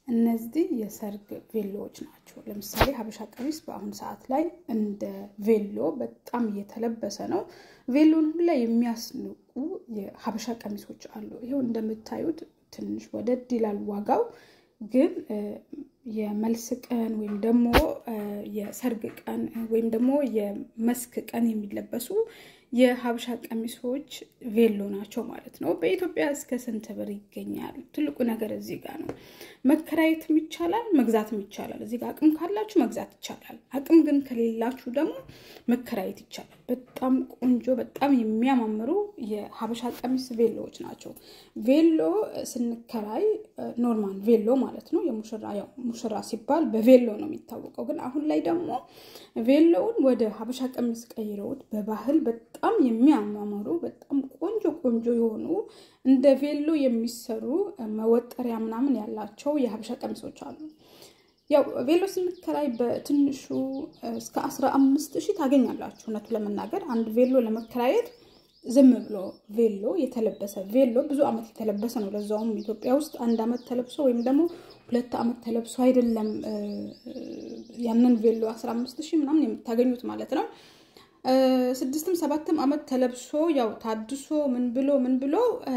እነዚህ የሰርግ ቬሎዎች ናቸው። ለምሳሌ ሀበሻ ቀሚስ በአሁኑ ሰዓት ላይ እንደ ቬሎ በጣም እየተለበሰ ነው። ቬሎን ሁላ የሚያስንቁ የሀበሻ ቀሚሶች አሉ። ይኸው እንደምታዩት ትንሽ ወደድ ይላል ዋጋው ግን የመልስ ቀን ወይም ደግሞ የሰርግ ቀን ወይም ደግሞ የመስክ ቀን የሚለበሱ የሀበሻ ቀሚሶች ቬሎ ናቸው ማለት ነው። በኢትዮጵያ እስከ ስንት ብር ይገኛል? ትልቁ ነገር እዚህ ጋር ነው። መከራየትም ይቻላል፣ መግዛትም ይቻላል። እዚህ ጋር አቅም ካላችሁ መግዛት ይቻላል። አቅም ግን ከሌላችሁ ደግሞ መከራየት ይቻላል። በጣም ቆንጆ፣ በጣም የሚያማምሩ የሀበሻ ቀሚስ ቬሎዎች ናቸው። ቬሎ ስንከራይ ኖርማል ቬሎ ማለት ነው። የሙሽራ ያው ሙሽራ ሲባል በቬሎ ነው የሚታወቀው። ግን አሁን ላይ ደግሞ ቬሎውን ወደ ሀበሻ ቀሚስ ቀይረውት በባህል በጣም የሚያማምሩ በጣም ቆንጆ ቆንጆ የሆኑ እንደ ቬሎ የሚሰሩ መወጠሪያ ምናምን ያላቸው የሀበሻ ቀሚሶች አሉ። ያው ቬሎ ስንከራይ በትንሹ እስከ አስራ አምስት ሺህ ታገኛላችሁ። እውነቱ ለመናገር አንድ ቬሎ ለመከራየት ዝም ብሎ ቬሎ የተለበሰ ቬሎ ብዙ ዓመት የተለበሰ ነው። ለዛውም ኢትዮጵያ ውስጥ አንድ ዓመት ተለብሶ ወይም ደግሞ ሁለት ዓመት ተለብሶ አይደለም ያንን ቬሎ አስራ አምስት ሺህ ምናምን የምታገኙት ማለት ነው። ስድስትም ሰባትም ዓመት ተለብሶ ያው ታድሶ ምን ብሎ ምን ብሎ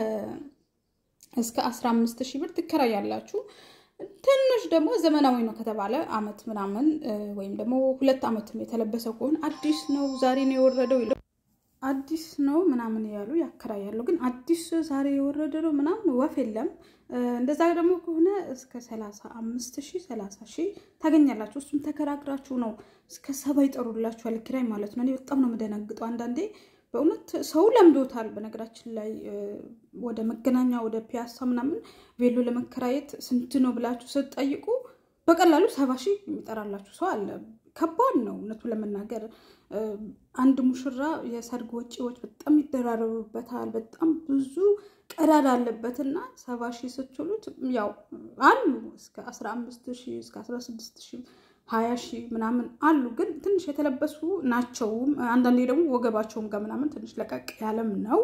እስከ አስራ አምስት ሺህ ብር ትከራያላችሁ። ትንሽ ደግሞ ዘመናዊ ነው ከተባለ ዓመት ምናምን ወይም ደግሞ ሁለት ዓመትም የተለበሰ ከሆነ አዲስ ነው ዛሬ ነው የወረደው አዲስ ነው ምናምን ያሉ ያከራያሉ። ግን አዲስ ዛሬ የወረደ ነው ምናምን ወፍ የለም። እንደዛ ደግሞ ከሆነ እስከ ሰላሳ አምስት ሺህ ሰላሳ ሺህ ታገኛላችሁ። እሱም ተከራክራችሁ ነው እስከ ሰባ ይጠሩላችኋል ኪራይ ማለት ነው። እኔ በጣም ነው የምደነግጠው አንዳንዴ በእውነት ሰው ለምዶታል። በነገራችን ላይ ወደ መገናኛ ወደ ፒያሳ ምናምን ቬሎ ለመከራየት ስንት ነው ብላችሁ ስትጠይቁ በቀላሉ ሰባ ሺህ የሚጠራላችሁ ሰው አለ። ከባድ ነው እውነቱ ለመናገር አንድ ሙሽራ የሰርግ ወጪዎች በጣም ይደራረቡበታል። በጣም ብዙ ቀዳዳ አለበትና ሰባ ሺህ ስትሉት ያው አሉ እስከ አስራ አምስት ሺህ እስከ አስራ ስድስት ሺህ ሀያ ሺህ ምናምን አሉ። ግን ትንሽ የተለበሱ ናቸውም። አንዳንዴ ደግሞ ወገባቸውም ጋር ምናምን ትንሽ ለቀቅ ያለም ነው።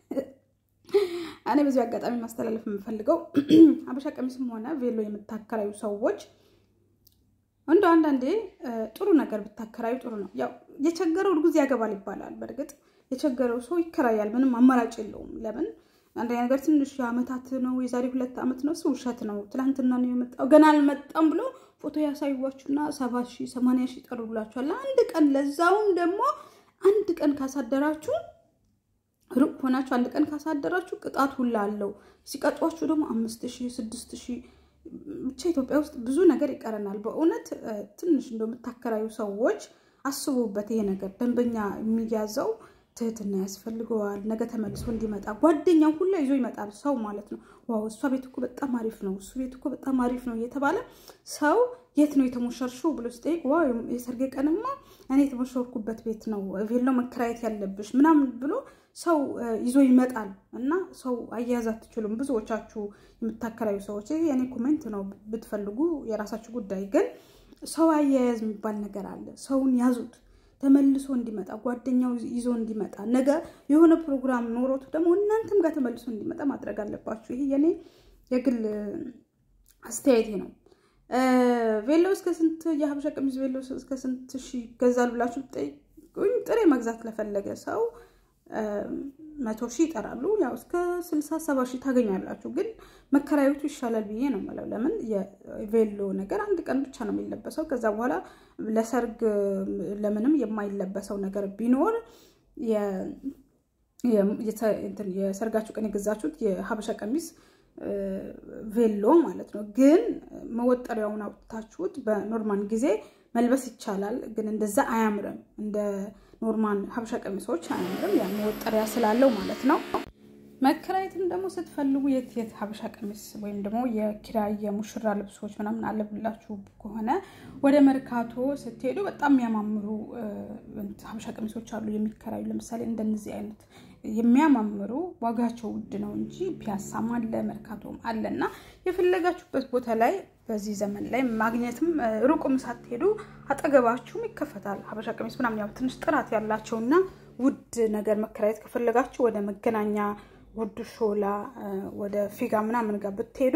እኔ በዚህ አጋጣሚ ማስተላለፍ የምፈልገው ሀበሻ ቀሚስም ሆነ ቬሎ የምታከራዩ ሰዎች እንደ አንዳንዴ ጥሩ ነገር ብታከራዩ ጥሩ ነው። ያው የቸገረው እርጉዝ ያገባል ይባላል። በእርግጥ የቸገረው ሰው ይከራያል፣ ምንም አማራጭ የለውም። ለምን አንደኛ ነገር ትንሽ የዓመታት ነው የዛሬ ሁለት ዓመት ነው፣ እሱ ውሸት ነው። ትናንትና ነው የመጣው ገና አልመጣም ብሎ ፎቶ ያሳዩዋችሁና ሰባ ሺህ ሰማንያ ሺህ ይጠሩላችኋል አንድ ቀን። ለዛውም ደግሞ አንድ ቀን ካሳደራችሁ ሩቅ ሆናችሁ አንድ ቀን ካሳደራችሁ ቅጣት ሁላ አለው። ሲቀጧችሁ ደግሞ አምስት ሺህ ስድስት ሺህ ብቻ ኢትዮጵያ ውስጥ ብዙ ነገር ይቀረናል። በእውነት ትንሽ እንደምታከራዩ ሰዎች አስቡበት። ይሄ ነገር ደንበኛ የሚያዘው ትህትና ያስፈልገዋል። ነገ ተመልሶ እንዲመጣ ጓደኛው ሁላ ይዞ ይመጣል ሰው ማለት ነው። ዋው እሷ ቤት እኮ በጣም አሪፍ ነው፣ እሱ ቤት እኮ በጣም አሪፍ ነው እየተባለ ሰው የት ነው የተሞሸርሽው ብሎ ሲጠይቅ ዋ የሰርጌ ቀንማ እኔ የተሞሸርኩበት ቤት ነው ቬሎ መከራየት ያለብሽ ምናምን ብሎ ሰው ይዞ ይመጣል። እና ሰው አያያዝ አትችሉም። ብዙዎቻችሁ የምታከራዩ ሰዎች ይሄ የኔ ኮሜንት ነው፣ ብትፈልጉ የራሳችሁ ጉዳይ። ግን ሰው አያያዝ የሚባል ነገር አለ። ሰውን ያዙት ተመልሶ እንዲመጣ ጓደኛው ይዞ እንዲመጣ ነገ የሆነ ፕሮግራም ኖሮት ደግሞ እናንተም ጋር ተመልሶ እንዲመጣ ማድረግ አለባችሁ። ይሄ የኔ የግል አስተያየቴ ነው። ቬሎ እስከ ስንት የሀበሻ ቀሚስ ቬሎ እስከ ስንት ሺ ይገዛል ብላችሁ ጠይቁኝ። ጥሬ መግዛት ለፈለገ ሰው መቶ ሺህ ይጠራሉ። ያው እስከ ስልሳ ሰባ ሺህ ታገኛላችሁ። ግን መከራየቱ ይሻላል ብዬ ነው የምለው። ለምን የቬሎ ነገር አንድ ቀን ብቻ ነው የሚለበሰው። ከዛ በኋላ ለሰርግ ለምንም የማይለበሰው ነገር ቢኖር የሰርጋችሁ ቀን የገዛችሁት የሀበሻ ቀሚስ ቬሎ ማለት ነው። ግን መወጠሪያውን አውጥታችሁት በኖርማል ጊዜ መልበስ ይቻላል። ግን እንደዛ አያምርም። እንደ ኖርማል ሀበሻ ቀሚሶች አያምርም። ያ መወጠሪያ ስላለው ማለት ነው። መከራየትም ደግሞ ስትፈልጉ የት የት ሀበሻ ቀሚስ ወይም ደግሞ የኪራይ የሙሽራ ልብሶች ምናምን አለብላችሁ ከሆነ ወደ መርካቶ ስትሄዱ በጣም የሚያማምሩ ሀበሻ ቀሚሶች አሉ የሚከራዩ። ለምሳሌ እንደነዚህ አይነት የሚያማምሩ ዋጋቸው ውድ ነው እንጂ ፒያሳም አለ መርካቶም አለ እና የፈለጋችሁበት ቦታ ላይ በዚህ ዘመን ላይ ማግኘትም ሩቁም ሳትሄዱ አጠገባችሁም ይከፈታል ሀበሻ ቀሚስ ምናምን። ያው ትንሽ ጥራት ያላቸውና ውድ ነገር መከራየት ከፈለጋችሁ ወደ መገናኛ፣ ወደ ሾላ፣ ወደ ፊጋ ምናምን ጋር ብትሄዱ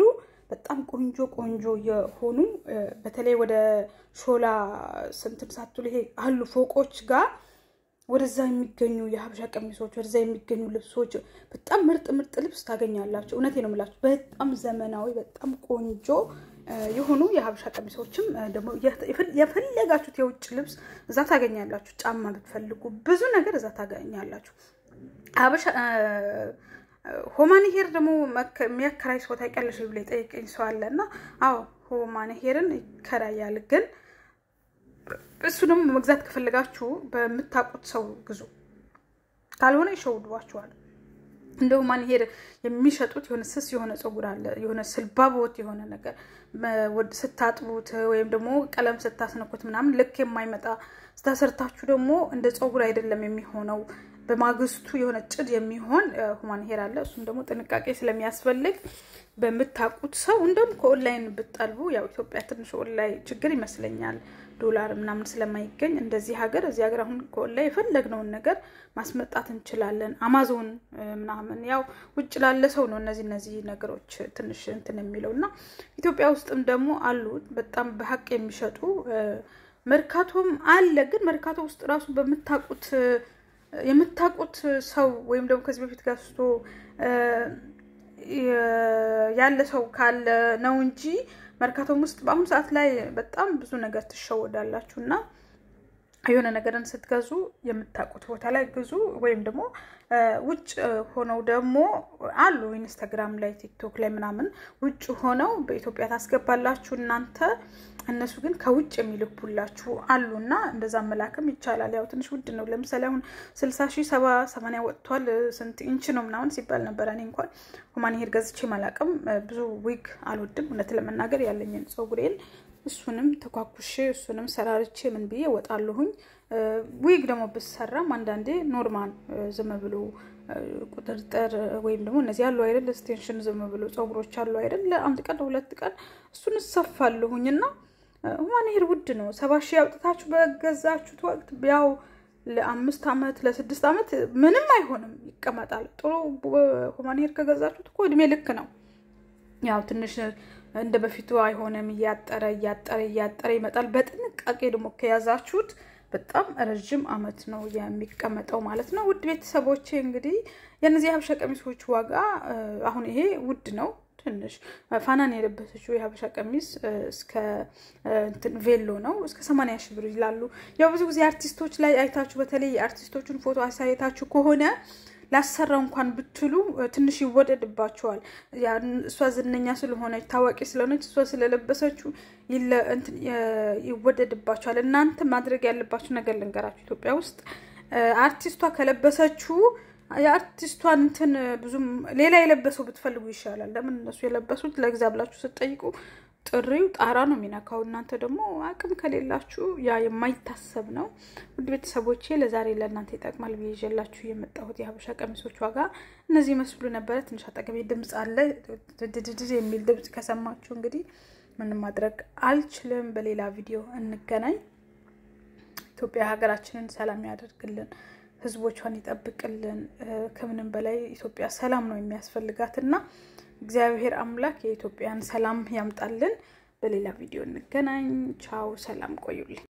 በጣም ቆንጆ ቆንጆ የሆኑ በተለይ ወደ ሾላ ስንትን ሳትሉ ይሄ አሉ ፎቆች ጋር ወደዛ የሚገኙ የሀበሻ ቀሚሶች ወደዛ የሚገኙ ልብሶች በጣም ምርጥ ምርጥ ልብስ ታገኛላችሁ። እውነቴ ነው የምላችሁ። በጣም ዘመናዊ በጣም ቆንጆ የሆኑ የሀበሻ ቀሚሶችም ደግሞ የፈለጋችሁት የውጭ ልብስ እዛ ታገኛላችሁ። ጫማ ብትፈልጉ ብዙ ነገር እዛ ታገኛላችሁ። ሀበሻ ሆማን ሄር ደግሞ የሚያከራይ ሰው ታውቂያለሽ ብሎ የጠየቀኝ ሰው አለ እና አዎ ሆማን ሄርን ይከራያል ግን እሱ ደግሞ መግዛት ከፈለጋችሁ በምታውቁት ሰው ግዙ፣ ካልሆነ ይሸውድባችኋል። እንደው ማን ሄድ የሚሸጡት የሆነ ስስ የሆነ ፀጉር አለ የሆነ ስልባቦት የሆነ ነገር ስታጥቡት ወይም ደግሞ ቀለም ስታስነኩት ምናምን ልክ የማይመጣ ስታሰርታችሁ ደግሞ እንደ ፀጉር አይደለም የሚሆነው። በማግስቱ የሆነ ጭድ የሚሆን ሁማን ሄር አለ። እሱም ደግሞ ጥንቃቄ ስለሚያስፈልግ በምታውቁት ሰው እንደውም ከኦንላይን ብጠልቡ ያው ኢትዮጵያ ትንሽ ኦንላይን ችግር ይመስለኛል ዶላር ምናምን ስለማይገኝ እንደዚህ ሀገር እዚህ ሀገር አሁን ከኦንላይን የፈለግነውን ነገር ማስመጣት እንችላለን። አማዞን ምናምን ያው ውጭ ላለ ሰው ነው እነዚህ እነዚህ ነገሮች ትንሽ እንትን የሚለው እና ኢትዮጵያ ውስጥም ደግሞ አሉ በጣም በሀቅ የሚሸጡ መርካቶም አለ። ግን መርካቶ ውስጥ ራሱ በምታውቁት የምታውቁት ሰው ወይም ደግሞ ከዚህ በፊት ገዝቶ ያለ ሰው ካለ ነው እንጂ መርካቶም ውስጥ በአሁኑ ሰዓት ላይ በጣም ብዙ ነገር ትሸወዳላችሁ እና የሆነ ነገርን ስትገዙ የምታውቁት ቦታ ላይ ግዙ። ወይም ደግሞ ውጭ ሆነው ደግሞ አሉ ኢንስታግራም ላይ ቲክቶክ ላይ ምናምን ውጭ ሆነው በኢትዮጵያ ታስገባላችሁ እናንተ እነሱ ግን ከውጭ የሚልኩላችሁ አሉ እና እንደዛ መላክም ይቻላል። ያው ትንሽ ውድ ነው። ለምሳሌ አሁን ስልሳ ሺህ ሰባ ሰማንያ ወጥቷል። ስንት ኢንች ነው ምናምን ሲባል ነበር። እኔ እንኳን ሁማን ሄር ገዝቼ ማላቅም። ብዙ ዊግ አልወድም እውነት ለመናገር ያለኝን ፀጉሬን እሱንም ተኳኩሼ እሱንም ሰራርቼ ምን ብዬ ወጣለሁኝ። ዊግ ደግሞ ብሰራም አንዳንዴ ኖርማል ዝም ብሎ ቁጥርጥር ወይም ደግሞ እነዚህ ያሉ አይደል ስቴንሽን ዝም ብሎ ፀጉሮች አሉ አይደል ለአንድ ቀን ለሁለት ቀን እሱን እሰፋለሁኝ እና ሁማን ሄር ውድ ነው። ሰባ ሺህ አውጥታችሁ በገዛችሁት ወቅት ያው ለአምስት ዓመት ለስድስት ዓመት ምንም አይሆንም ይቀመጣል። ጥሩ ሁማን ሄር ከገዛችሁት እኮ እድሜ ልክ ነው። ያው ትንሽ እንደ በፊቱ አይሆንም። እያጠረ እያጠረ እያጠረ ይመጣል። በጥንቃቄ ደግሞ ከያዛችሁት በጣም ረዥም ዓመት ነው የሚቀመጠው ማለት ነው። ውድ ቤተሰቦቼ እንግዲህ የእነዚህ የሀበሻ ቀሚሶች ዋጋ አሁን ይሄ ውድ ነው ትንሽ ፋናን የለበሰችው የሀበሻ ቀሚስ እስከ ቬሎ ነው እስከ ሰማንያ ሺህ ብር ይላሉ። ያው ብዙ ጊዜ አርቲስቶች ላይ አይታችሁ በተለይ የአርቲስቶችን ፎቶ አሳየታችሁ ከሆነ ላሰራ እንኳን ብትሉ ትንሽ ይወደድባቸዋል። እሷ ዝነኛ ስለሆነች ታዋቂ ስለሆነች እሷ ስለለበሰችው ይወደድባቸዋል። እናንተ ማድረግ ያለባችሁ ነገር ልንገራችሁ። ኢትዮጵያ ውስጥ አርቲስቷ ከለበሰችው የአርቲስቷን እንትን ብዙም ሌላ የለበሰው ብትፈልጉ ይሻላል። ለምን እነሱ የለበሱት ለግዛ ብላችሁ ስትጠይቁ ጥሪው ጣራ ነው የሚነካው። እናንተ ደግሞ አቅም ከሌላችሁ ያ የማይታሰብ ነው። ውድ ቤተሰቦቼ ለዛሬ ለእናንተ ይጠቅማል ብዬ ይዤላችሁ የመጣሁት የሀበሻ ቀሚሶች ዋጋ እነዚህ ይመስሉ ነበረ። ትንሽ አጠገቤ ድምፅ አለ ድድድድ የሚል ድምፅ ከሰማችሁ እንግዲህ ምንም ማድረግ አልችልም። በሌላ ቪዲዮ እንገናኝ። ኢትዮጵያ ሀገራችንን ሰላም ያደርግልን፣ ህዝቦቿን ይጠብቅልን። ከምንም በላይ ኢትዮጵያ ሰላም ነው የሚያስፈልጋት እና እግዚአብሔር አምላክ የኢትዮጵያን ሰላም ያምጣልን። በሌላ ቪዲዮ እንገናኝ። ቻው፣ ሰላም ቆዩልኝ።